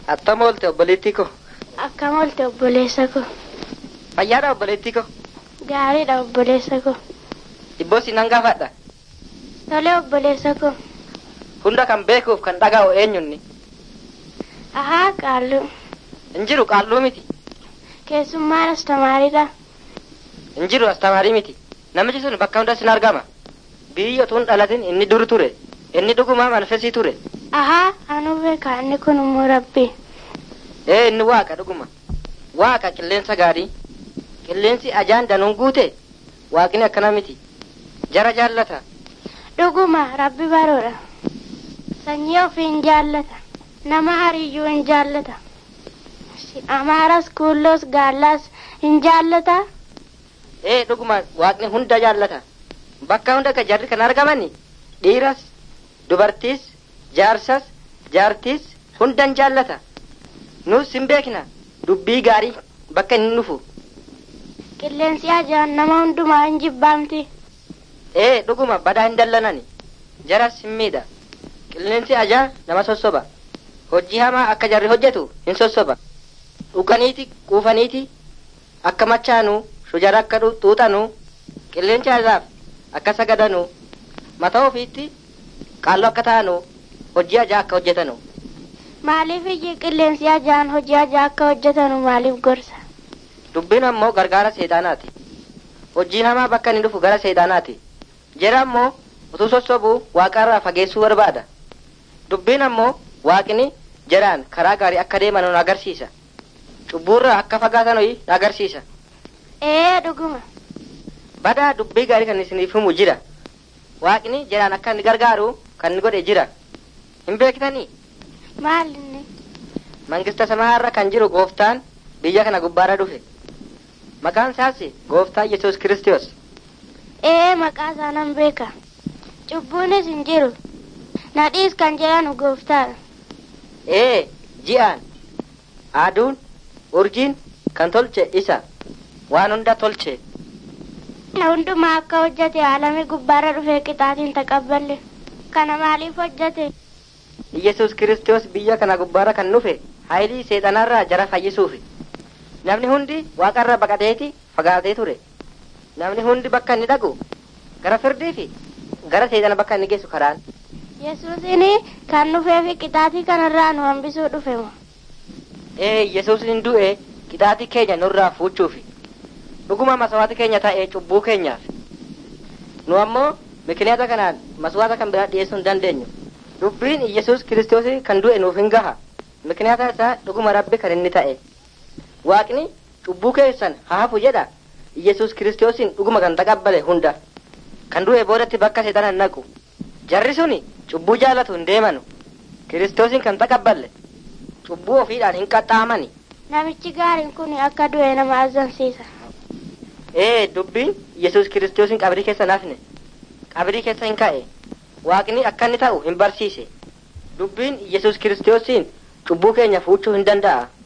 Attam oolte obboleettii ko. Akkam oolte obboleessa ko. Fayyaadha obboleettii ko. Gaariidha obboleessa ko. Dhibboo si nan gaafadha. Tole obboleessa ko. Hunda kan beekuuf kan dhaga'u eenyunni. Ahaa qaallu. Hin jiru qaalluu miti. Keessummaan astamaariidha. Hin jiru astamaarii miti. Namichi sun bakka hundas hin argama. Biyyi otuun dhalatin inni dur ture. Inni dhugumaa manfesii ture. Ahaa anu beeka inni kun immoo rabbi. Ee inni waaqa dhuguma. Waaqa qilleensa gaarii. Qilleensi ajaan danuun guute. Waaqni akkana miti. Jara jaallata. Dhuguma rabbi baroodha. Sanyii ofii hin jaallata. Nama hariyyuu hin jaallata. Amaaras kuulloos gaallaas hin jaallata. Ee dhuguma waaqni hunda jaallata. Bakka hunda ka jarri kan argamani dhiiras, dubartiis, jaarsas, jaartiis hundan jaallata. Nus hin beekna dubbii gaarii bakka inni dhufu. Qilleensi ajaan nama hundumaa hin jibbaamti. Ee dhuguma badaa hin dallanani. Jaras hin miidha. Qilleensi ajaa nama sossoba. Hojii hamaa akka jarri hojjetu hin sossoba. Dhuganiiti quufaniiti akka machaanuu shujara akka xuuxanuu qilleensi ajaaf akka sagadanuu mataa ofiitti qaalloo akka ta'anuu hojii ajaa akka hojjetanu. Maaliif iyyi qilleensi ajaan hojii ajaa akka hojjetanu maaliif gorsa? Dubbiin ammoo gargaara seexaanaati. Hojiin hamaa bakka inni dhufu gara seexaanaati. Jara ammoo utuu sossobuu waaqarraa fageessuu barbaada. Dubbiin ammoo waaqni jaraan karaa gaarii akka deeman nu agarsiisa. Cubbuurraa akka fagaatan nu agarsiisa. Ee dhuguma. Badaa dubbii gaarii kan isiniif himu jira. Waaqni jaraan akka inni gargaaru kan inni godhe jira. Hin beektanii? Maal inni? Mangista samaarra kan jiru gooftaan biyya kana gubbaarra dhufe. Maqaan isaas gooftaa Yesuus Kiristoos. Ee maqaa isaa nan beeka. Cubbuunis hin jiru. Nadhiis kan jedhanu gooftaadha. Ee ji'aan aduun urjiin kan tolche isa waan hunda tolche. Na hundumaa akka hojjete aalami gubbaarra dhufee qixaatiin taqabballe. Kana maaliif hojjete? Yesuus Kiristoos biyya kana gubbaarra kan dhufe haayilii seexanarraa jara fayyisuufi. Namni hundi waaqarra baqateeti fagaatee ture. Namni hundi bakka inni dhaqu gara firdii fi gara seexana bakka inni geessu karaan. Yesuusin kan dhufee fi qixaatii kanarraa nu hambisuu dhufe moo? Ee Yesuus hin du'e qixaatii keenya nurraa fuuchuufi. Dhuguma masawaati keenya ta'ee cubbuu keenyaaf. Nu ammoo mikiniyaata kanaan maswaata kan biraa dhiyeessuu hin dandeenyu. Dubbiin Yesuus Kiristoos kan du'e nuuf hin gaha. Mikiniyaata isaa dhuguma rabbi kan inni ta'e. Waaqni cubbuu keessan haa hafu jedha. Yesuus Kiristoosin dhuguma kan taqabbale hunda. Kan du'e boodatti bakka seexana hin naqu. Jarri suni cubbuu jaalatu hin deemanu. Kiristoosin kan taqabballe. Cubbuu ofiidhaan hin qaxxaamani. Namichi gaariin kun akka du'e nama azzansiisa. Ee dubbiin Yesuus Kiristoosin qabrii keessa nafne. Qabrii keessa hin ka'e. Waaqni akka inni ta'u hin barsiise. Dubbiin Yesuus Kiristoosin cubbuu keenya fuuchuu hin danda'a.